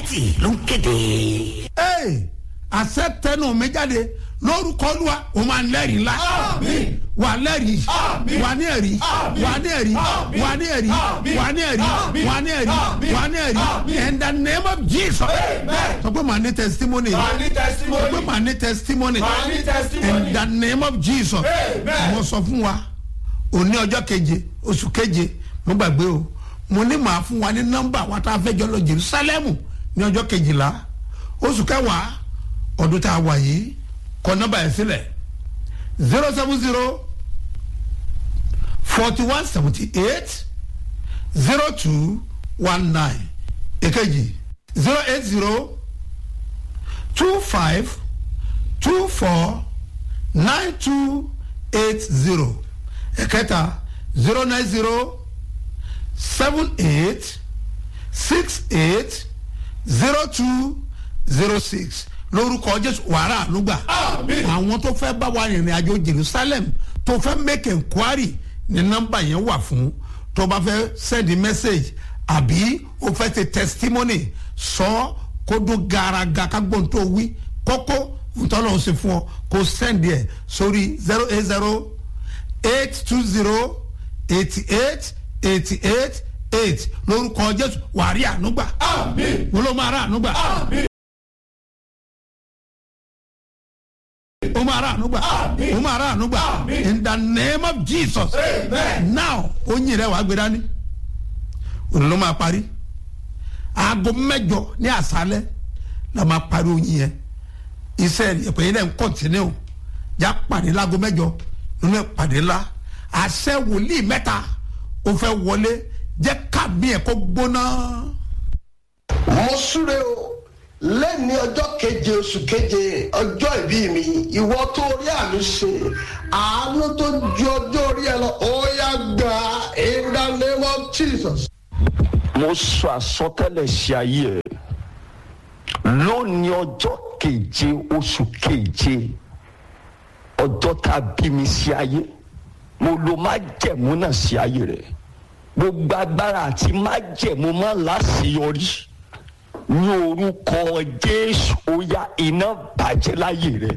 authority ló ń kéde. ee àṣẹ tẹnu mi jáde lórúkọ olúwa o máa ń lẹ́rìí ńlá Àmín. wà lẹ́rìí Àmín. wà ní ẹ̀rí Àmín. wà ní ẹ̀rí Àmín. wà ní ẹ̀rí Àmín. wà ní ẹ̀rí Àmín. wà ní ẹ̀rí Àmín. wà ní ẹ̀rí Àmín. in the name of jesus Amen. sọ pé màá ní testimony Màá ní sọ pé testimony. màá ní testimony Màá ní testimony. in the name of jesus Amen. mo sọ fún wa òní ọjọ́ keje oṣù keje mo gbàgbé o mo ní màá fún wa ní nọ́mbà wa tá a fẹ́ jọ lọ jerusalem ní ọjọ́ kejìlá oṣù kẹwàá ọdún tá a wà yìí kọ nọ́mbà yẹn sílẹ̀ zero seven zero forty one seventy eight zero two one nine èkejì zero eight zero two five two four nine two eight zero ẹ̀kẹta zero nine zero seven eight six eight zero two zero six lórúkọ jésù wàrà ànúgbà Àmín. àwọn tó fẹ́ bá wa rìnrìn àjò jerusalem tó fẹ́ make enquiry ní nọ́mbà yẹn wà fún tó bá fẹ́ send message àbí o fẹ́ ṣe testimony sọ kó dún garaga ká gbọ́n tó wí kókó ntọ́lọ́ ṣe fún ọ kó send ẹ̀ sórí zero eight zero eight two zero eighty eight eighty eight eight lórúkọ jésù wàrí ànúgbà Àmín. wọ́n ló máa rà ànúgbà Àmín. ó máa rà ànúgbà Àmín. ó máa rà ànúgbà Àmín. in the name of jesus Amen. now oyin rẹ wàá gbé dání òun ló máa parí aago mẹjọ ní àṣálẹ la máa parí oyin yẹn iṣẹ ìpè yẹn náà ń kọ́ntínú já pàdé láago mẹjọ nínú ìpàdé ńlá àṣẹ wòlíì mẹta ó fẹ́ wọlé jẹ́ kábí ẹ̀ kó gbóná. mo súre o lẹ́ni ọjọ́ keje oṣù keje ọjọ́ ìbí mi ìwọ tó rí àmì ṣe àánú tó ju ọjọ́ orí ẹ lọ ó yá gbà in the name of jesus. mo sọ àsọtẹ́lẹ̀ sí ayé ẹ̀ lónìí ọjọ́ keje oṣù keje ọjọ́ tá a bí mi sí ayé mo lo májẹ̀mú náà sí ayé rẹ̀ gbogbo agbára àti májẹ̀mú má láṣeyọrí ní orúkọ jésù ó yá iná bàjẹ́ láyé rẹ̀.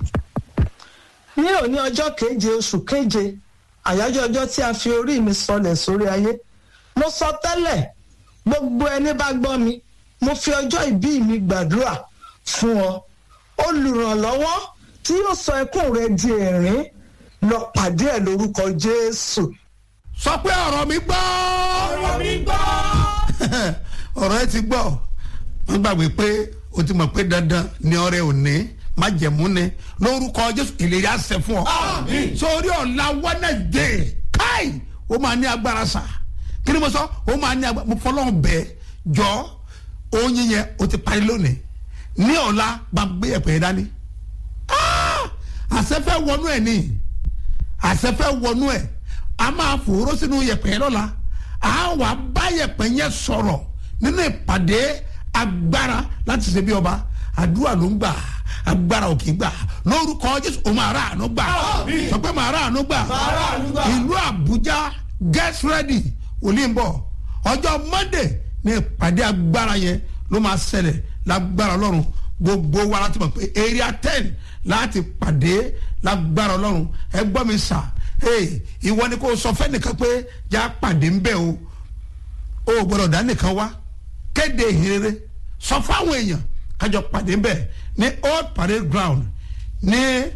ní òní ọjọ́ keje oṣù keje àyájọ́ ọjọ́ tí a fi orí mi sọlẹ̀ sórí ayé mo sọ tẹ́lẹ̀ gbogbo ẹni bá gbọ́ mi mo fi ọjọ́ ìbí mi gbàdúrà fún ọ olùrànlọ́wọ́ tí yóò sọ ẹkún rẹ di ẹ̀rín lọ pàdé ẹ̀ lórúkọ jésù sọ pé ọ̀rọ̀ mi gbọ́. Ọ̀rọ̀ mi gbọ́. ọ̀rọ̀ ẹ ti gbọ́ wọ́n gbàgbé pé o ti mọ̀ pé dandan ni ọrẹ òní májẹ̀mú ni lórúkọ jésù ìlérí àṣẹ fún ọ. Àmín. sórí ọ̀la wednesday káì ó máa ní agbára sà kí ni mo sọ ó máa ní agbára mo fọlọ́run bẹ́ẹ̀ jọ oyin yẹn o ti parí lónìí ní ọ̀la bá gbé ẹ̀pẹ̀ yẹn dání Ah! àṣẹ fẹ́ wọnú ẹ̀ ní àṣẹfẹ́ wọnú ẹ̀ a máa fòró sínú yẹ̀pẹ̀ lọ́la a wà bá yẹ̀pẹ̀ yẹn sọ̀rọ̀ nínú ìpàdé agbára láti ṣe bí ọba àdúrà ló ń gbà agbára ò kì í gbà lórúkọ jésù o máa rà àánú gbà Àmín. sọ pé máa rà àánú gbà Màá rà àánú gbà. ìlú àbújá get ready òní ń bọ̀ ọjọ́ monday ní ìpàdé agbára yẹn ló máa ṣẹlẹ̀ lágbára ọlọ́run gbogbo wa láti mọ̀ pé area ten láti pàdé lágbára ọlọ́run ẹ gbọ́ mi sà ee ìwọ ni kò sọ fẹ́nìkan pé já pàdé ń bẹ̀ o o ò gbọ́dọ̀ dá nìkan wá kéde ìhìnrere sọ fáwọn èèyàn kájọ pàdé ń bẹ̀ ní old parade ground ní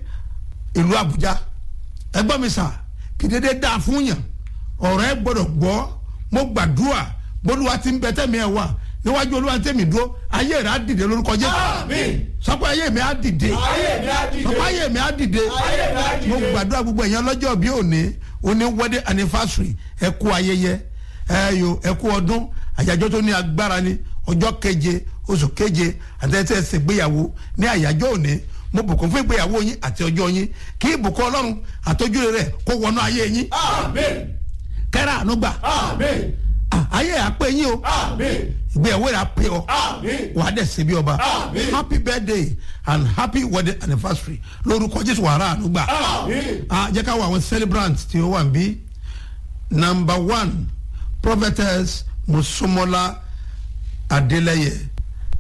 ìlú àbújá ẹ gbọ́ mi sà kì í dédé dáa fún yàn ọ̀rọ̀ ẹ gbọ́dọ̀ gbọ́ mo gbàdúrà bólúwa ti ń bẹ tẹ́mi ẹ̀ wà níwájú olúwa tẹ́mi dúró ayé rẹ̀ á dìde lórúkọ jésù Àmín. sọ pé ayé mi á dìde Ayé mi á dìde. sọ pé ayé mi á dìde Ayé mi á dìde. mo gbàdúrà gbogbo èèyàn lọ́jọ́ bí òní òní wedding anniversary ẹ kú ayẹyẹ ẹ yo ẹ kú ọdún àyájọ́ tó ní agbára ni ọjọ́ keje oṣù keje àtẹ̀tẹ̀ ẹsẹ̀ gbéyàwó ní àyájọ́ òní mo bùkún fún ìgbéyàwó yín àti ọjọ́ yín kí ìbùkún ọlọ́run àtọ́jú rẹ̀ kó wọnú ayé yín Àmín. kẹ́rẹ́ àánú gbà Àmín. Ah, ayé àpé yín o Àmín. ìgbéyàwó rẹ̀ àpé ọ Àmín. wàá dẹ̀ ṣe bí ọba Àmín. happy birthday and happy wedding anniversary lórúkọ jésù wàrà àánú gbà Àmín. ah jẹ́ ká wọ àwọn celebrants tí ó wà ń bí number one prophetess musumola adeleye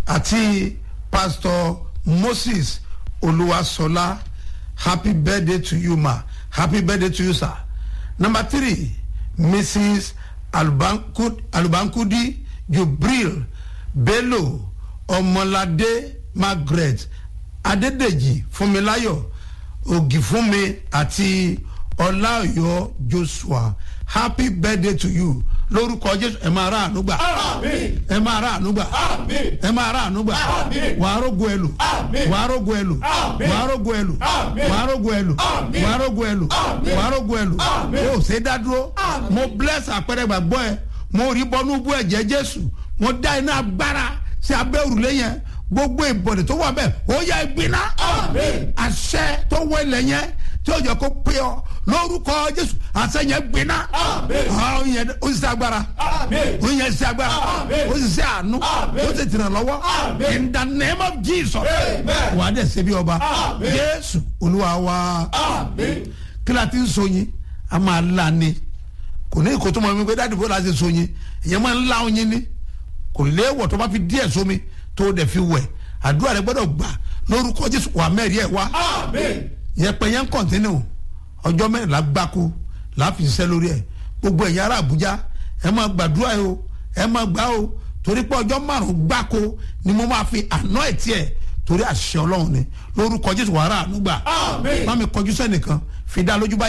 àti pastor moses olúwaṣọlá happy birthday to you ma happy birthday to you sir number three mrs alubankudi, alubankudi jubril bello ọmọládé margaret adédèjì fúnmiláyọ̀ ògìfúnmi àti ọláọyọ joshua happy birthday to you lórúkọ jésù ẹ máa rà ànúgbà Àmín. ẹ máa rà ànúgbà Àmín. ẹ máa rà ànúgbà Àmín. wàá rógo ẹlò Àmín. wàá rógo ẹlò Àmín. wàá rógo ẹlò Àmín. wàá rógo ẹlò Àmín. wàá rógo ẹlò Àmín. wàá rógo ẹlò Àmín. o ṣe dá dúró mo bless àpẹẹrẹ gbàgbọ́ ẹ mo rí bọ́nú bú ẹ̀jẹ̀ jésù mo dá iná agbára sí abẹ́ òrùlé yẹn gbogbo ìbọ̀dẹ̀ tó wà bẹ́ẹ̀ ó yẹ ìgbiná Àmín. àṣẹ tó wọ ilẹ̀ yẹn tí ó yẹ kó pé ọ lórúkọ jésù àṣẹ yẹn gbiná Àmín. àwọn yẹn ó sì ṣe agbára Àmín. ó yẹn ṣe agbára Àmín. ó sì ṣe àánú Àmín. ó sì tìràn lọ́wọ́ Àmín. in the name of jesus Amen. wà á dẹ̀ ṣe bí ọba Àmín. jésù olúwa wa Àmín. kí la ti ń so yín a máa la ni kò ní ìkó tó mọ mi pé dáàdì bó la ṣe so yín ìyẹn máa ń la oyin ni kò léèwọ̀ tó bá fi díẹ̀ sómi tó o dẹ̀ fi wẹ̀ àdúrà rẹ gbọ́dọ̀ gbà lórúkọ jésù wà mẹ́rin ẹ̀ wá Àmín. yẹpẹ yẹn ń kọ̀ntínú ọjọ́ mẹ́rìnlá gbáko láfi ṣiṣẹ́ lórí ẹ̀ gbogbo ẹ̀yin ará àbújá ẹ máa gbàdúrà yìí o ẹ máa gbà o torí pé ọjọ́ márùn-ún gbáko ni mo máa fi àná ẹ̀ tiẹ̀ torí àṣẹ ọlọ́run ni lórúkọ jésù wàrà ànúgbà Àmín. má mi kọjú sẹ́nìkan fi dá lójú báyìí.